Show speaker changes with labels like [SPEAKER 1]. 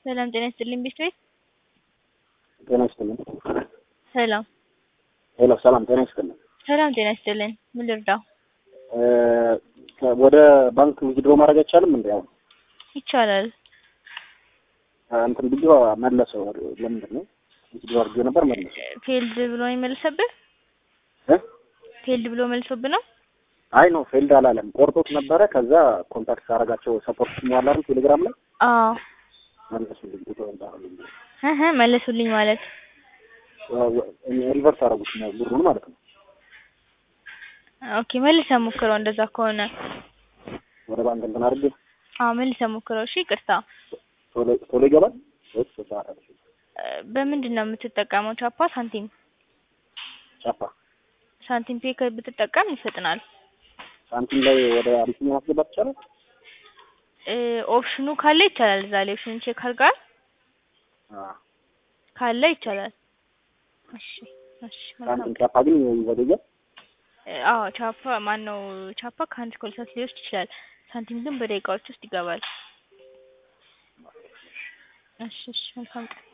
[SPEAKER 1] ሰላም ጤና ይስጥልኝ ቤት
[SPEAKER 2] ጤና ይስጥልኝ።
[SPEAKER 1] ሰላም
[SPEAKER 2] ሄሎ ሰላም ጤና ይስጥልኝ።
[SPEAKER 1] ሰላም ጤና ይስጥልኝ። ምን ልርዳው?
[SPEAKER 2] እ ወደ ባንክ ዊዝድሮ ማድረግ አይቻልም እንዴ? አሁን
[SPEAKER 1] ይቻላል።
[SPEAKER 2] እንትን ብዬ መለሰው። ለምንድን ነው ዊዝድሮ አድርጌ ነበር መለሰው።
[SPEAKER 1] ፌልድ ብሎ ነው የመለሰብህ?
[SPEAKER 2] እ
[SPEAKER 1] ፌልድ ብሎ መልሶብህ ነው?
[SPEAKER 2] አይ ነው ፌልድ አላለም። ቆርጦት ነበረ። ከዛ ኮንታክት ሳደርጋቸው ሰፖርት ሞላሩ ቴሌግራም ላይ
[SPEAKER 1] አዎ
[SPEAKER 2] መለሱልኝ። ቁጥር እንዳረልኝ
[SPEAKER 1] እህ መለሱልኝ ማለት
[SPEAKER 2] ሪቨርስ አደረጉት ብሩን ማለት ነው።
[SPEAKER 1] ኦኬ መልሰህ ሞክረው እንደዛ ከሆነ
[SPEAKER 2] ወደ ባንክ እንትን አድርጌ
[SPEAKER 1] አዎ መልሰህ ሞክረው። እሺ ይቅርታ።
[SPEAKER 2] ቶሎ ቶሎ ይገባል ወይስ ሰዓት አለ?
[SPEAKER 1] እ በምንድን ነው የምትጠቀመው? ቻፓ ሳንቲም?
[SPEAKER 2] ቻፓ
[SPEAKER 1] ሳንቲም ፔ ከ- ብትጠቀም ይፈጥናል።
[SPEAKER 2] ሳንቲም ላይ ወደ አቢሲኒያ ማስገባት ይቻላል?
[SPEAKER 1] እ ኦፕሽኑ ካለ ይቻላል። እዛ ላይ ኦፕሽን ቼክ አድርገሃል?
[SPEAKER 2] አዎ
[SPEAKER 1] ካለ ይቻላል። እሺ እሺ መልካም
[SPEAKER 2] ሳንቲም ቻፓ ግን ይዘገያል።
[SPEAKER 1] እ አዎ ቻፓ ማን ነው ቻፓ ከአንድ እስከ ሁለት ሰዓት ሊወስድ ይችላል። ሳንቲም ግን በደቂቃዎች ውስጥ ይገባል። እሺ እሺ መልካም ቀን